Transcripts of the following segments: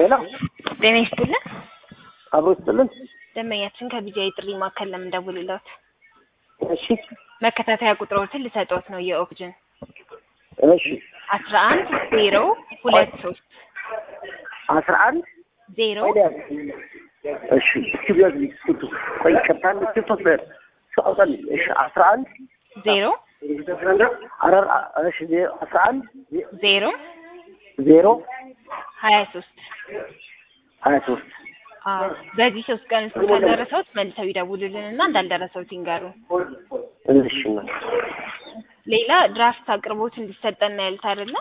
ሄሎ ጤና ይስጥልን። አብሮ ይስጥልን። ደንበኛችን ከቢጃይ ጥሪ ማዕከል ለምንደውልለት እሺ መከታተያ ቁጥሮችን ልሰጠዎት ነው። የኦክጅን እሺ አስራ አንድ ዜሮ ሁለት ሶስት አስራ አንድ ዜሮ እሺ እስኪ ቢያዝ ስቱ ቆይ ከታን ስቱ በር ሰውጣን እሺ አስራ አንድ ዜሮ አራር እሺ አስራ አንድ ዜሮ ዜሮ ሀያ ሶስት ሀያ ሶስት በዚህ ሶስት ቀን ውስጥ ካልደረሰዎት መልሰው ይደውሉልን እና እንዳልደረሰዎት ይንገሩ። እሺ ነው ሌላ ድራፍት አቅርቦት እንዲሰጠን ነው ያሉት አይደለ?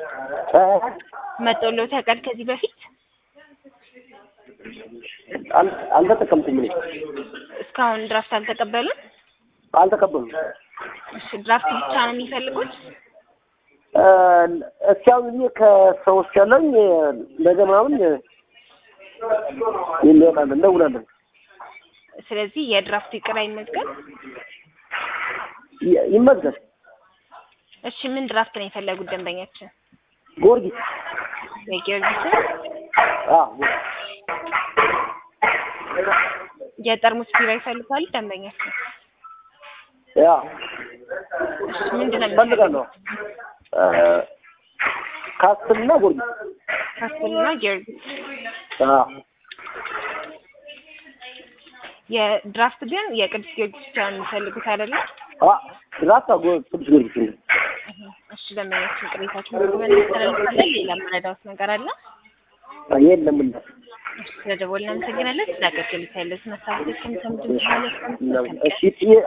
መጦሎት ያውቃል ከዚህ በፊት አልተጠቀምኩም እኔ እስካሁን ድራፍት አልተቀበሉም? አልተቀበሉም። እሺ ድራፍት ብቻ ነው የሚፈልጉት? እስኪ አሁን እኔ ከሰዎች ያለኝ ነገ ምናምን እንወጣለን እንደውላለን። ስለዚህ የድራፍት ይቅር አይመዝገብ። ይ- ይመዝገብ። እሺ ምን ድራፍት ነው የፈለጉት ደንበኛችን? ጊዮርጊስ የጊዮርጊስን አዎ የጠርሙስ ቢራ ይፈልጋሉ ደንበኛችን? ያ እሺ ምንድን ነው እፈልጋለሁ። ካስትልና ጊዮርጊስ ካስትልና ጊዮርጊስ አዎ የድራፍት ግን የቅዱስ ጊዮርጊስ ብቻ ነው የሚፈልጉት አይደለም? አ ድራፍት አጎ ቅዱስ ጊዮርጊስ ነው። እሺ ደንበኛችን ቅሬታችን ምግብን እናስተላልፋለን። ሌላ መረዳዎት ነገር አለ? የለም እና እሺ ስለደወልን እናመሰግናለን። ስለ አገልግሎት ያለዎትን ሀሳቦች ከምሰሙት ማለት ነው። እሺ